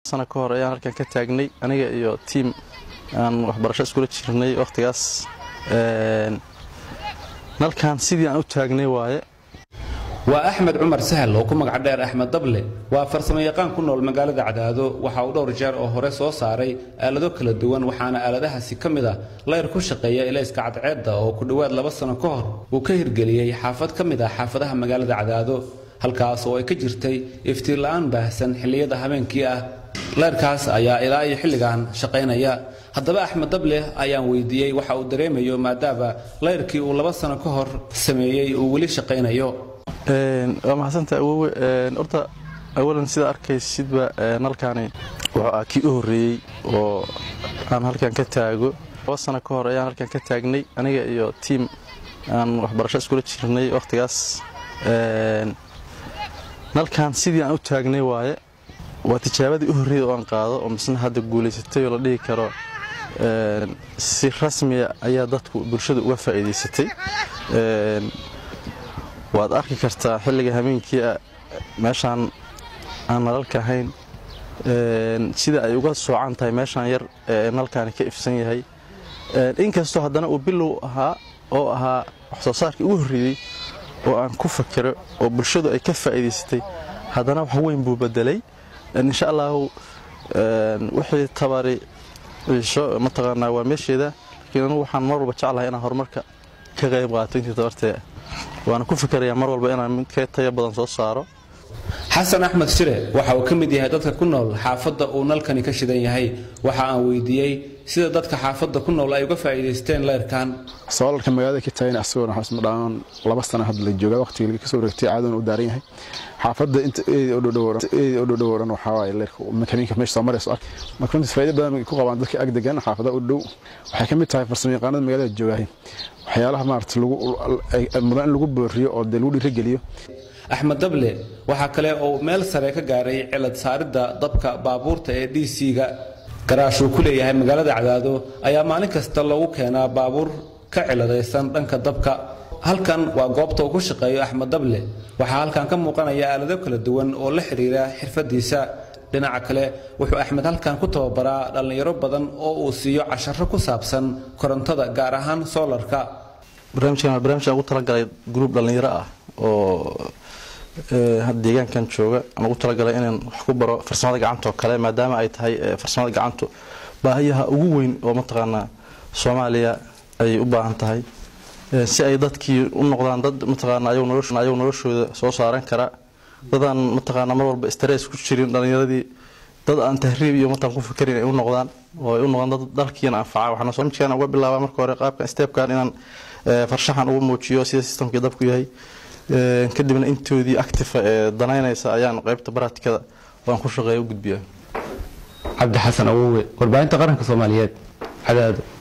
sana ka hor ayaan halkan ka taagnay aniga iyo tiim aan waxbarasho iskula jirnay wakhtigaas nalkan sidii aan u taagnay waaye waa axmed cumar sahal oo ku magac dheer axmed dable waa farsamo yaqaan ku nool magaalada cadaado waxa uu dhowr jeer oo hore soo saaray aalado kala duwan waxaana aaladahaasi ka mid ah layr ku shaqeeya ilayska cadceedda oo ku dhowaad laba sano ka hor uu ka hirgeliyey xaafad ka mid ah xaafadaha magaalada cadaado halkaas oo ay ka jirtay iftiin la'aan baahsan xilliyada habeenkii ah layrkaas ayaa ilaa iyo xilligan shaqaynaya haddaba axmed dable ayaan weydiiyey waxa uu dareemayo maadaama layrkii uu laba sano ka hor sameeyey uu weli shaqaynayo waa maxadsanta awowe horta awalan sidaa arkaysidba nalkaani wuxuu ah kii u horreeyey oo aan halkan ka taago laba sano ka hor ayaan halkan ka taagnay aniga iyo tiim aan waxbarasho iskula jirnay wakhtigaas nalkan sidii aan u taagnay waaye waa tijaabadii u horreeyey oo aan qaado oo misna hadda guulaysatay oo la dhihi karo si rasmiya ayaa dadku bulshada uga faa'iidaysatay waad arki kartaa xilliga habeenkii meeshaan aan nalalka ahayn sida ay uga soocan tahay meeshaan yar ee nalkaani ka ifsan yahay inkastoo haddana uu bilow ahaa oo ahaa waxsoo saarkii ugu horreeyey oo aan ku fakero oo bulshadu ay ka faa'iidaysatay haddana wax weyn buu bedelay insha allahu wixii tabari ciisho mataqaanaa waa meesheeda laakiin anugu waxaan mar walba jeclahay inaan horumarka ka qayb qaato intii tabartee waana ku fikerayaa mar walba inaan mid ka tayo badan soo saaro xasan axmed shire waxa uu ka mid yahay dadka ku nool xaafadda uu nalkani ka shidan yahay waxa aan weydiiyey sida dadka xaafadda ku nool ay uga faa'iidaysteen leyrkan soolarka magaalada ka taagan asagoona xusma dhaan laba sano hadda la joogaa waqtigii kasoo wareegtay caadoon u daaran yahay xaafadda inta eedi oo dhow dhan waxaa waaye leyrka makaniinka meesha soo marayso ark marka runtii faa'iido badan ku qabaan dadka ag degan xaafadaha u dhow waxay ka mid tahay farsamo yaqaanada magaalada joogaahay waxyaalaha maarata mudan in lagu booriyo oo dee lagu dhiirageliyo axmed dable waxaa kale oo meel sare ka gaaray cilad saaridda dabka baabuurta ee d c-ga garaashuu ku leeyahay magaalada cadaado ayaa maalin kasta lagu keenaa baabuur ka ciladaysan dhanka dabka halkan waa goobta uu ku shaqeeyo axmed dable waxaa halkan ka muuqanaya aalado kala duwan oo la xidhiira xirfadiisa dhinaca kale wuxuu axmed halkan ku tababaraa dhallinyaro badan oo uu siiyo casharo ku saabsan korontada gaar ahaan soolarka barnaamijkan waa barnaamij aan ugu talagalay gruub dhallinyaro ah oo deegaankan jooga aan ugu talagalay inaan wax ku baro farsamada gacanta oo kale maadaama ay tahay farsamada gacantu baahiyaha ugu weyn oo mataqaanaa soomaaliya ay u baahan tahay si ay dadkii u noqdaan dad mataqaana ayagu noloshooda soo saaran kara dadaan mataqaana mar walba stress ku jirin dhallinyaradii dad aan tahriib iyo mataan ku fikerin ay u noqdaan oo ay u noqdaan dad dalkiina anfaca waxaana barnaamijkan uga bilaabaa marka hore qaabkan stepkan inaan farshaxan ugu muujiyo sida systemkii dabku yahay kadibna intoodii actifa ee danaynaysa ayaan qaybta baratikada oo aan ku shaqeeya u gudbiyaa cabdi xasan awowe warbaahinta qaranka soomaaliyeed cadaado